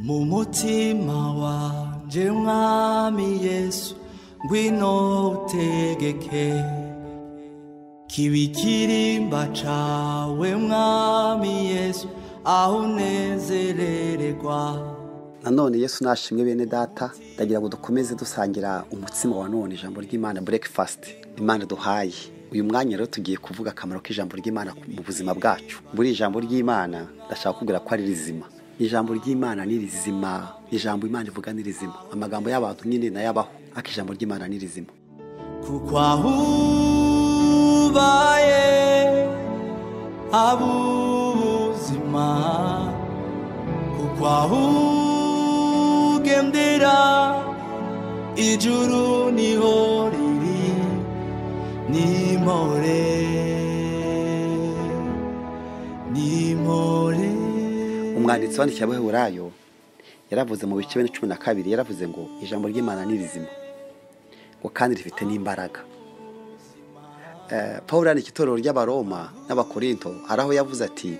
mu mutima wanjye mwami yesu ngwino utegeke kibikirimba cawe mwami yesu aho unezerererwa nanone yesu nashimwe bene data ndagira ngo dukomeze dusangira umutsima wa none ijambo ry'imana burekifasiti imana duhaye uyu mwanya rero tugiye kuvuga akamaro k'ijambo ry'imana mu buzima bwacu buri ijambo ry'imana ndashaka kubwira ko ari rizima ijambo ry'imana ni rizima ijambo imana ivuga ni rizima amagambo y'abantu nyine nayabaho ariko ijambo ry'imana ni rizima kuko aho ubaye haba ubuzima kuko aho ugendera ijuru niho riri nimore nimore umwanditsi wandikiye abaheburayo yaravuze mu bice bine cumi na kabiri yaravuze ngo ijambo ry'imana ni rizima ngo kandi rifite n'imbaraga Eh, paul yandikiye itorero ry'abaroma n'abakorinto hari aho yavuze ati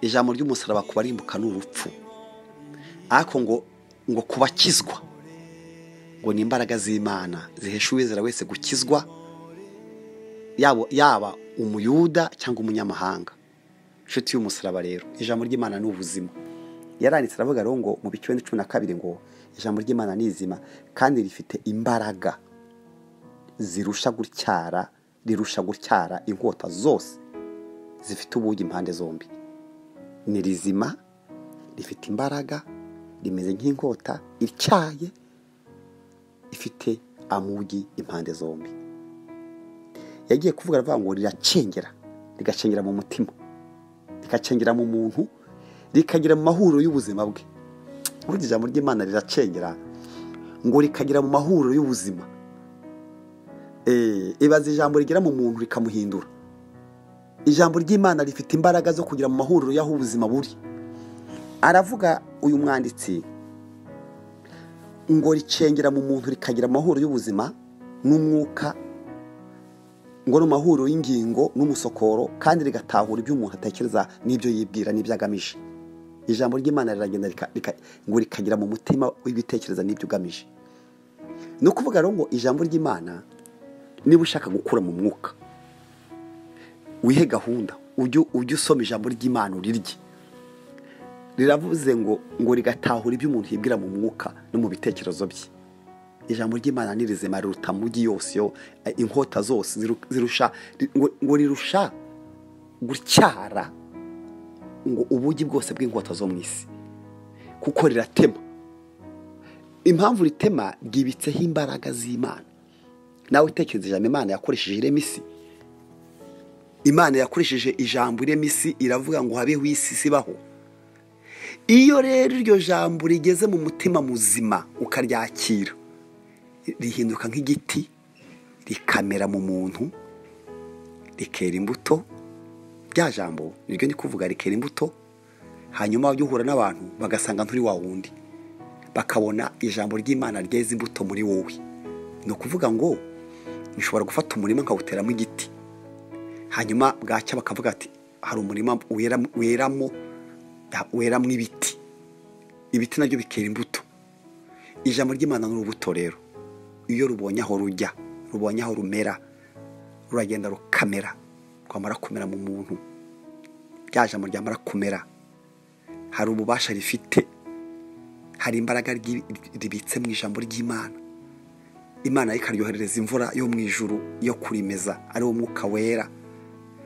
ijambo ry'umusaraba kubarimbuka ni urupfu ariko ngo ngo kubakizwa ngo ni imbaraga z'imana zihesha uwizera wese gukizwa yabo- yaba umuyuda cyangwa umunyamahanga inshuti y'umusaraba rero ijambo ry'imana ni ubuzima yaranditse aravuga rero ngo mu bice cumi na kabiri ngo ijambo ry'imana ni izima kandi rifite imbaraga zirusha gutyara rirusha gutyara inkota zose zifite ubugi impande zombi ni rizima rifite imbaraga rimeze nk'inkota ityaye ifite amugi impande zombi yagiye kuvuga aravuga ngo riracengera rigacengera mu mutima rikacengera mu muntu rikagera mu mahuriro y'ubuzima bwe burya ijambo ry'imana riracengera ngo rikagera mu mahuriro y'ubuzima Eh, ibaza ijambo rigera mu muntu rikamuhindura ijambo ry'imana rifite imbaraga zo kugera mu mahuriro y'aho ubuzima buri aravuga uyu mwanditsi ngo ricengera mu muntu rikagira amahuriro y'ubuzima n'umwuka ngo ni amahuriro y'ingingo n'umusokoro kandi rigatahura ibyo umuntu atekereza n'ibyo yibwira n'ibyo agamije ijambo ry'imana riragenda rika- rika- ngo rikagera mu mutima w'ibitekereza n'ibyo ugamije ni ukuvuga rero ngo ijambo ry'imana niba ushaka gukura mu mwuka wihe gahunda ujye ujye usoma ijambo ry'imana urirye riravuze ngo ngo rigatahura ibyo umuntu yibwira mu mwuka no mu bitekerezo bye ijambo ry'imana ni rizima riruta mugi yose yo eh, inkota zose ziru- zirusha ri- ngo ngo rirusha gutyara ngo ubugi bwose bw'inkota zo mu isi kuko riratema impamvu ritema ryibitseho imbaraga z'imana nawe utekereza ijambo imana yakoresheje irema isi imana yakoresheje ijambo irema isi iravuga ngo habeho isi sibaho iyo rero iryo jambo rigeze mu mutima muzima ukaryakira rihinduka nk'igiti rikamera mu muntu rikera imbuto rya jambo niryo ni kuvuga rikera imbuto hanyuma wajya uhura n'abantu bagasanga nturi wa wundi bakabona ijambo ry'imana ryeze imbuto muri wowe ni ukuvuga ngo nshobora gufata umurima nkawuteramo igiti hanyuma bwacya bakavuga ati hari umurima wera- weramo weramo ibiti ibiti nabyo bikera imbuto ijambo ry'imana ni urubuto rero iyo rubonye aho rujya rubonye aho rumera ruragenda rukamera rwamara kumera mu muntu rya jambo ryamara kumera hari ububasha rifite hari imbaraga ryi- ribitse mu ijambo ry'imana imana yo ikaryoherereza imvura yo mu ijuru yo kurimeza ari wo mwuka wera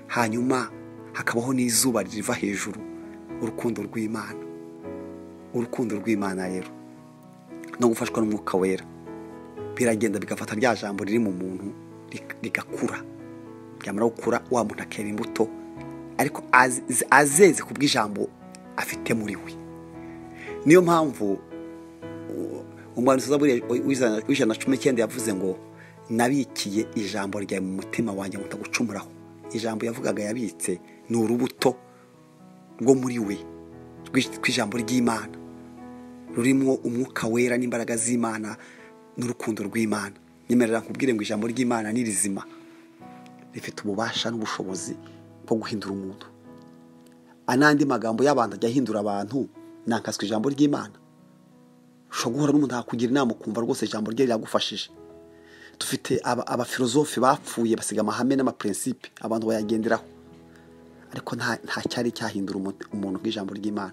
hanyuma hakabaho n'izuba riva hejuru urukundo rw'imana urukundo rw'imana rero no gufashwa n'umwuka wera biragenda bigafata rya jambo riri mu muntu rik- rigakura ryamara gukura wa muntu akera imbuto ariko az- azeze ku bw'ijambo afite muri we niyo mpamvu u- umwanditsi wa Zaburi w'ijana- w'ijana na cumi n'icyenda yavuze ngo nabikiye ijambo ryawe mu mutima wanjye ngo ndagucumuraho ijambo yavugaga yabitse ni urubuto rwo muri we rw'i- rw'ijambo ry'imana rurimo umwuka wera n'imbaraga z'imana n'urukundo rw'imana nyemerera nkubwire ngo ijambo ry'imana ni rizima rifite ububasha n'ubushobozi bwo guhindura umuntu anandi magambo y'abantu ajya ahindura abantu nakaswe ijambo ry'imana ushobora guhura n'umuntu akugira inama ukumva rwose ijambo rye ryagufashije dufite aba- abafilozofi bapfuye basiga amahame n'amaprincipe abantu bayagenderaho ariko nta nta cyari cyahindura umuntu- umuntu nk'ijambo ry'imana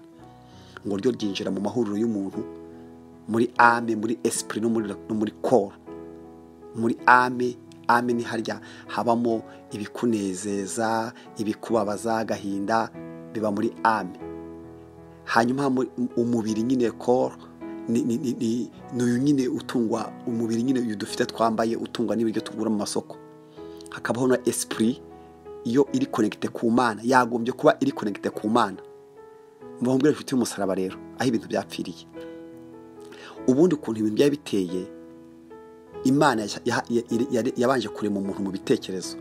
ngo ryo ryinjira mu mahuriro y'umuntu muri ame muri esprit no muri, no muri corps muri ame ame ni harya habamo ibikunezeza ibikubabaza agahinda biba muri ame hanyuma mu- umubiri nyine koro ni ni- ni- ni- ni uyu nyine utungwa umubiri nyine uyu dufite twambaye utungwa n'ibiryo tugura mu masoko hakabaho na esprit iyo iri konegite ku mana yagombye kuba iri konegite ku mana mubambwira inshuti y'umusaraba rero aho ibintu byapfiriye ubundi ukuntu ibintu byari biteye imana ya- ya- ya- yabanje kurema umuntu mu bitekerezo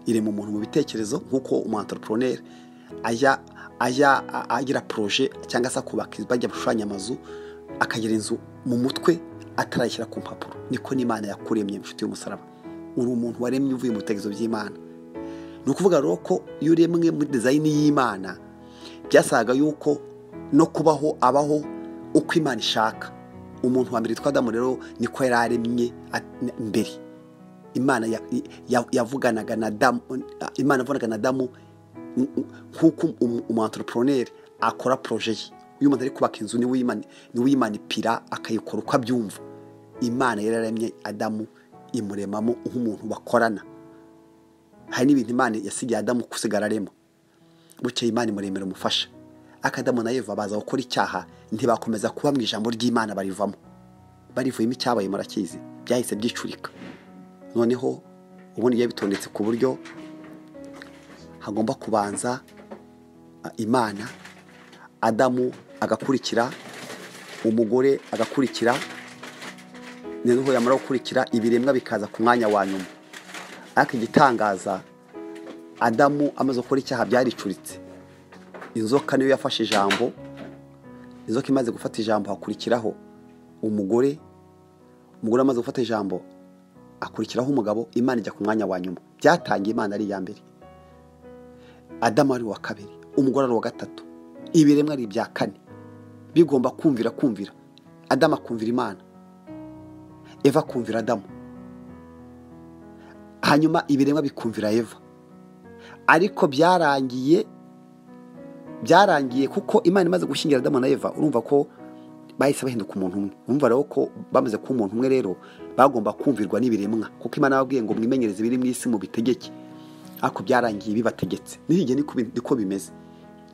irema umuntu mu bitekerezo nk'uko umu-entrepreneur ajya ajya a- agira proje cyangwa se akubaka inzu, bajya bashushanya amazu akagira inzu mu mutwe atarayishyira ku mpapuro niko n'imana yakuremye inshuti y'umusaraba uri umuntu waremye uvuye mu bitekerezo by'imana ni ukuvuga rero ko iyo uremwe muri dizayini y'imana byasaga yuko no kubaho abaho uko imana ishaka umuntu wa mbere witwa adamu rero niko yari aremye a- n- mbere imana ya- ya- yavuganaga na adamu imana yavuganaga na adamu n- n- nk'uko umu-entrepreneur akora proje ye uyu muntu ari kubaka inzu niwe uyimani- niwe uyimanipira akayikora uko abyumva imana yari yaremye adamu imuremamo nk'umuntu bakorana hari n'ibintu imana yasigiye adamu gusigara arimo bukeye imana imuremera umufasha akadamu na eva baza gukora icyaha ntibakomeza kuba mu ijambo ry'imana barivamo barivuyemo icyabaye murakizi byahise byicurika noneho ubundi biba bitondetse ku buryo hagomba kubanza a, imana adamu agakurikira umugore agakurikira noneho yamara gukurikira ibiremwa bikaza ku mwanya wa nyuma ariko igitangaza adamu amaze gukora icyaha byaricuritse inzoka niyo yafashe ijambo inzoka imaze gufata ijambo hakurikiraho umugore umugore amaze gufata ijambo akurikiraho umugabo imana ijya ku mwanya wa nyuma byatangiye imana ari iya mbere adamu ari uwa kabiri umugore ari uwa gatatu ibiremwa ari ibya kane bigomba kumvira kumvira adamu akumvira imana eva akumvira adamu hanyuma ibiremwa bikumvira eva ariko byarangiye byarangiye kuko imana imaze gushyingira adamu na eva urumva ko bahise bahinduka umuntu umwe urumva rero ko bamaze kuba umuntu umwe rero bagomba kumvirwa n'ibiremwa kuko imana yababwiye ngo mwimenyereze ibiri mu isi mubitegeke ariko byarangiye bibategetse n'igihe niko bi- niko bimeze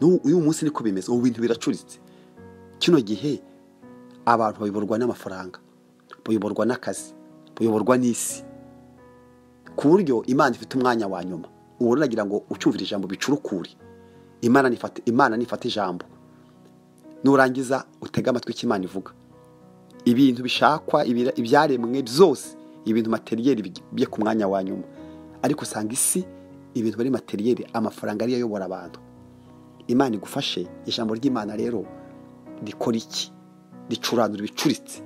N'u- uyu munsi niko bimeze ubu bintu biracuritse kino gihe abantu bayoborwa n'amafaranga bayoborwa n'akazi bayoborwa n'isi ku buryo imana ifite umwanya wa nyuma ubu rero nagira ngo ucumvira ijambo bicurukure imana nifata imana nifata ijambo nurangiza utege amatwi icyo imana ivuga ibintu bishakwa ibira- ibyaremwe byose ibintu materiyeri bye ku mwanya wa nyuma ariko usanga isi ibintu bari materiyeri amafaranga ariyo ayobora abantu imana igufashe ijambo ry'imana rero rikora iki ricuranura ibicuritse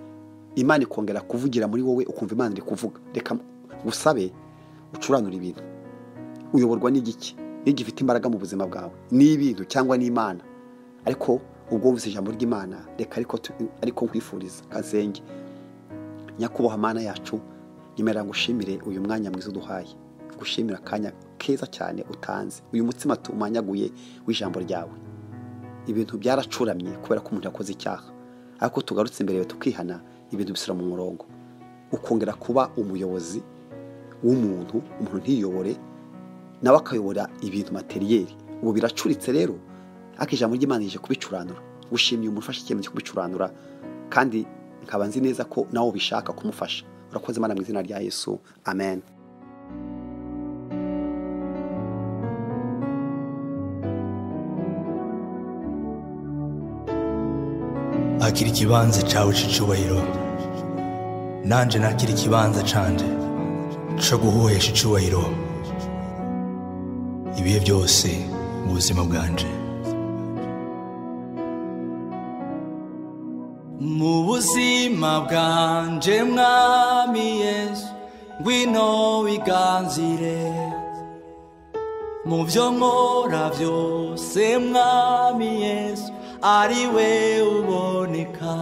imana ikongera kuvugira muri wowe ukumva imana iri kuvuga reka ngusabe ucuranura ibintu uyoborwa n'igiki n'igifite imbaraga mu buzima bwawe n'ibintu cyangwa n'imana ariko ubwo wumvise ijambo ry'imana reka ariko tu- ariko nkwifuriza kazenge nyakubahwa mana yacu nyemera ngushimire uyu mwanya mwiza uduhaye gushimira akanya keza cyane utanze uyu mutsima tumanyaguye w'ijambo ryawe ibintu byaracuramye kubera ko umuntu yakoze icyaha ariko tugarutse imbere yawe tukihana ibintu bisura mu murongo ukongera kuba umuyobozi w'umuntu umuntu ntiyobore nawe akayobora ibintu materiyeri ubu biracuritse rero ariko ijambo ry'imana rije kubicuranura gushimiye umuntu ufashe icyemezo cyo kubicuranura kandi nkaba nzi neza ko nawe ubishaka kumufasha urakoze imana mu izina rya yesu amen akira ikibanza cyawe cy'icyubahiro nanjye nakira ikibanza cyanjye cyo guhuhesha icyubahiro ibihe byose mu buzima bwanjye mu buzima bwanjye mwami yesu ngwino wiganzire mu byo nkora byose mwami yesu ari we uboneka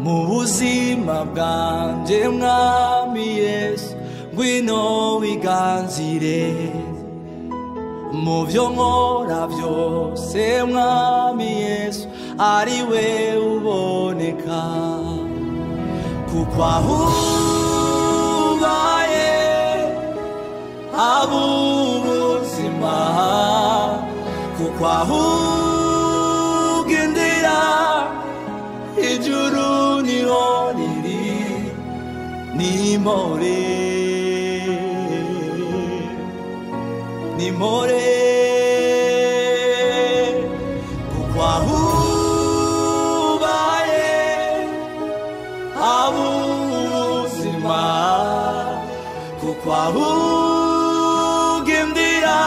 mu buzima bwanjye mwami yesu ngwino wiganzire mu byo nkora byose mwami yesu ari we uboneka kuko aho ubaye haba ubuzima kuko aho ugendera ijuru niho riri nimore nimore kuko aho ubaye haba ubuzima kuko aho ugendera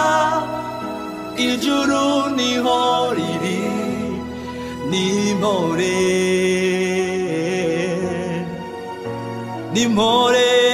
ijuru niho riri nimore nimore